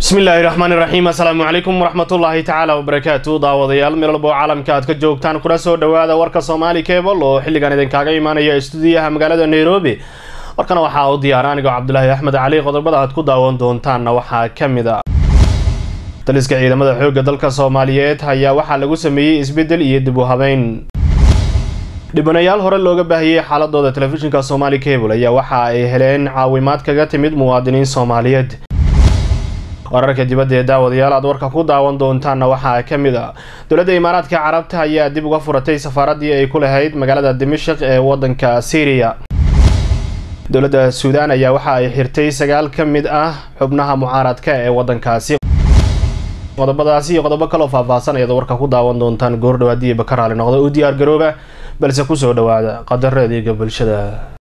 bismi illaahi raxmaan iraxiim assalaamu calaykum waraxmatullaahi tacaala wabarakaatu daawadayaal meel walbo caalamka aad ka joogtaan kuna soo dhawaada warka soomaali cebal oo xilligan idinkaaga imaanaya istuudiyaha magaalada nairobi warkana waxaa u diyaara anigoo cabdulaahi axmed cali qodobada aad ku daawan doontaanna waxaa ka mid a daliska ciidamada xoogga dalka soomaaliyeed ayaa waxaa lagu sameeyey isbeddel iyo dib u habeyn dhibanayaal hore looga baahiyey xaaladooda telefishinka somaali cable ayaa waxa ay heleen caawimaad kaga timid muwaadiniin soomaaliyeed wararka dibadda ee daawadayaal aad warka ku daawan doontaanna waxaa ka mid a dowladda imaaraadka carabta ayaa dib uga furatay safaaradii ay ku lahayd magaalada dimashik ee wadanka syriya dowladda suudaan ayaa waxa ay xirtay sagaal ka mid ah xubnaha mucaaradka ee wadankaasi qodobadaasi iyo qodobo kaloo faahfaahsan ayaad warka ku daawan doontaan goordhow haddii bakaraali noqdo u diyaar garooba balse kusoo dhawaada qadareediga bulshada